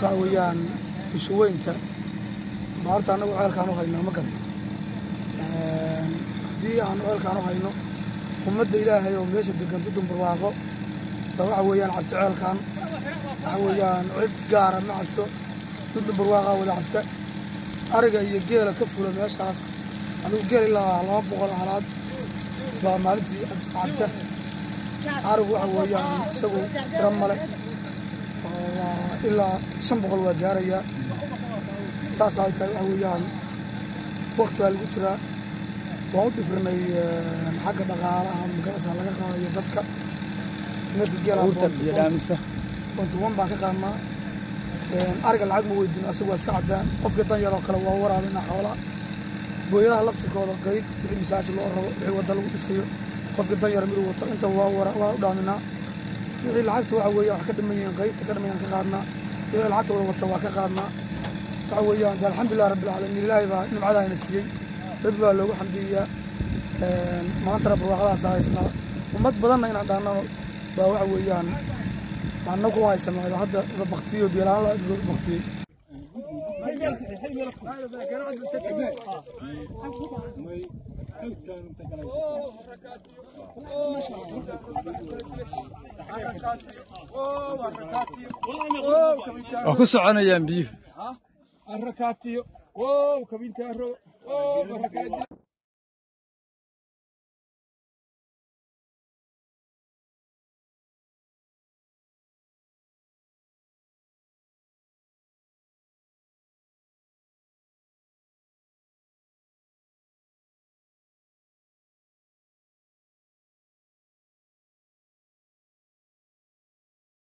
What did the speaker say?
waxa weeyaan bulshaweynta baa horta annagu ceelkaan u haynaa ma garata haddii aanu ceelkaan u hayno ummadda ilaahay oo meesha degan dudun barwaaqo baa waxa weeyaan cabto ceelkaan waxa weeyaan cid gaara ma cabto dudun barwaaqaa wada cabta ariga iyo geela ka fula meeshaas adigu geel ilaa laba boqol halaad baa maalintii cabta arigu waxa weeyaan isagu tiro male ilaa shan boqol waa gaarayaa saas ay tahay waxa weeyaan wakti baa lagu jiraa waan u dhibrinay xagga dhaqaalaha magarasa laga qaadayo dadka neefka geela bontuwan baan ka qaadnaa ariga lacag ma weydin asagu waa iska cabaan qofka dan yaroo kale waa waraabina xoolaa booyadaha laftirkooda qayb wixii masaajid loo rabo wixii wadda lagu dhisayo qofka dan yara miduu wato inta waa u dhaaminaa wixii lacagta waxa weeyaan wax ka dhiman yihiin qaybta ka dhimayaan ka qaadnaa wixii lacagta wada wata waa ka qaadnaa waxa weeyaan de alxamdulilah rabbilcaalamiin ilaahay baa nimcadaayna siiyey rabbi baa loogu xamdiyayaa maantana barwaaqadaas haysnaa ummad badanna inaan dhaannano baa waxa weeyaan maana ku haysanaa hadda la baktiyo biyalaan la baktiyey waa ku soconayaan biyuhu arakaatiyo wow kabintaaro wow